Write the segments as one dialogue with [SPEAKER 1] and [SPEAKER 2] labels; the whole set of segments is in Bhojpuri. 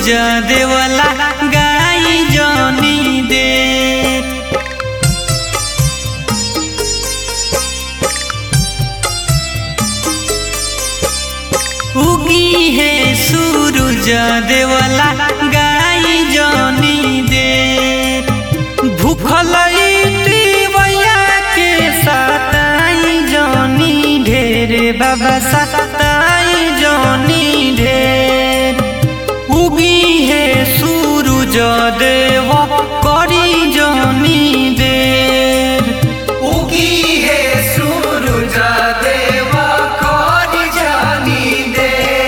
[SPEAKER 1] देवला गाई जनी दे उगी है सूरज देवला गाई जनी दे भूखल भैया के सताई जनी ढेर बाबा सताई जनी ढेर उगी है सूरज देव करी जनी देर
[SPEAKER 2] उगी है सूरज देव कर जानी दे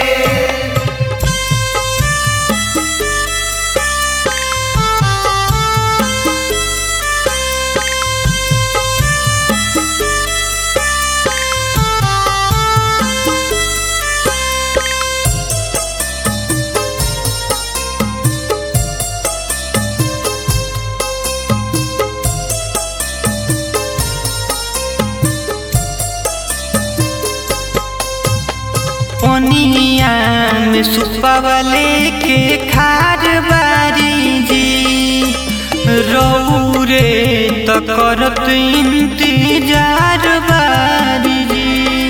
[SPEAKER 1] पनिया में सुपवले के खार बारी जी रौरे त करत इंतजार बारी जी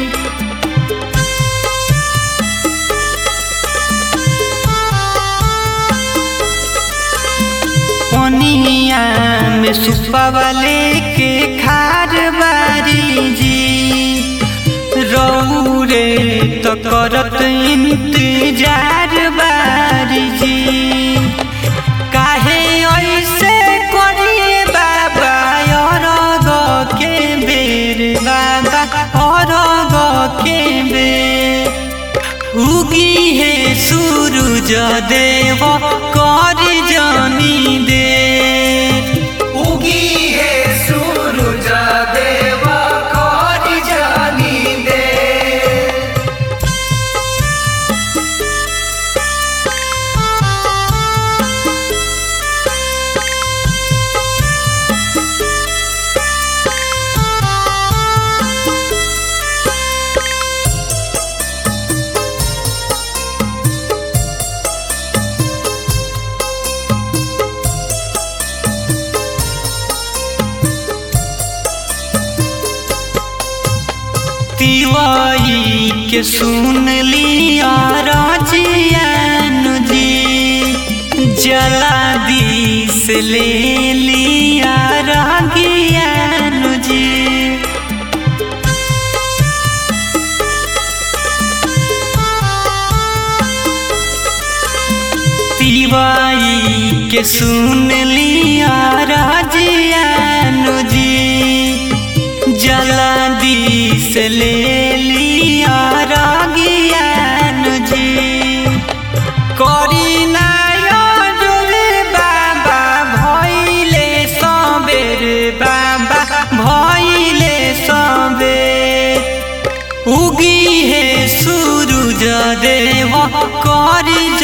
[SPEAKER 1] पनिया में सुपवले के खार बारी जी रौरे त करत इंतजार बारी जी काहे ऐसे करिए बाबा अरग के बेर बाबा अरग के बेर उगी है सूरज देव कर जनी दे
[SPEAKER 2] उगी है सूरज देव कर जानी दे
[SPEAKER 1] तिवाई के सुन लिया राजियन जी जला दिस ले लिया रागियन जी तिवाई के सुन लिया राजियन जी जला दिस ले लिया रागियन जी करी नारे बाबा भैले सबेर बाबा भैले सबेर उगी है सूरज देव करी